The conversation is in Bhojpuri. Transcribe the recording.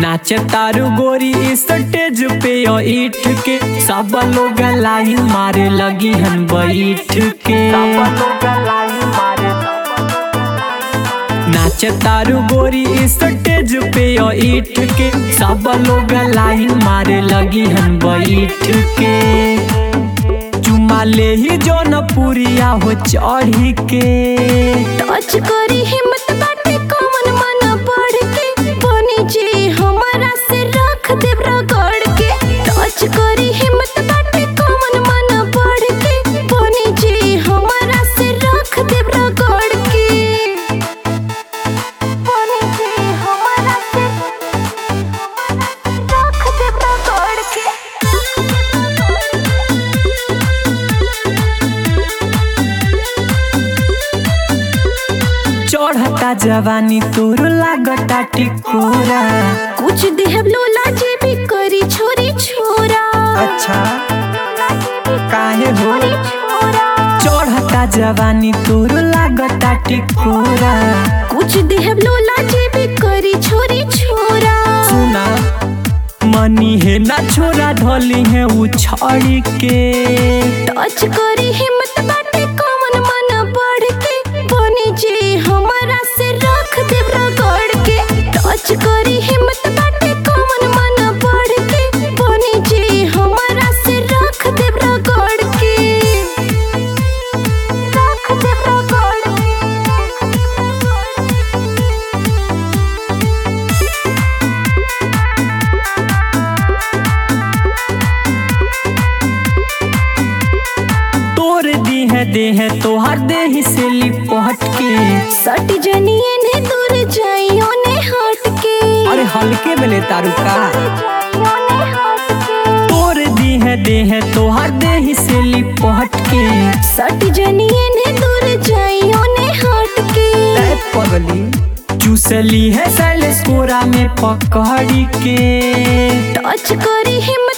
नाचे तारू गोरी स्टेज पे ओ ईट के सब लोग लाइन मारे लगी हन बैठ के नाचे तारू गोरी स्टेज पे ओ ईट के सब लोग लाइन मारे लगी हन बैठ के चुमा ले ही जौन पुरिया हो चढ़ी के टच करी हिम्मत बाटे कौन मन बढ़ के बनी जे हमरा से रख देब रगड़ के टच करी हिम्मत बाटे कौन मन बढ़ के बनी जे हमरा से रख देब रगड़ के बनी जे हमरा से रख देब रगड़ के चढ़ता जवानी तोर लागता टिकोरा कुछ देहब लोला जे भी करी छोरी छोरा अच्छा काहे हो छोरी छोरा चढ़ता जवानी तोर लागता टिकोरा कुछ देहब लोला जे भी करी छोरी छोरा सुना मनी है ना छोरा ढोली है उछाड़ी के टच करी हिम्मत बाटे कौन मन बढ़ के बनी जे हमरा से रख देब रगड़ के टच करी हिम्मत बाटे कौन मन बढ़ के बनी जे हमरा से रख देब रगड़ के रख देब रगड़ के तोर दी है दे है तोहर देही से लिपट के सट जनिए ने दूर जाइयो ने हट के अरे हल्के में ले तारू का जाइयो ने हट के तोर दी है दे है तोहर देही से लिपट के सट जनिए ने दूर जाइयो ने हट के ए पगली चूसली है सैलेस कोरा में पकड़ी के टच करी हिम्मत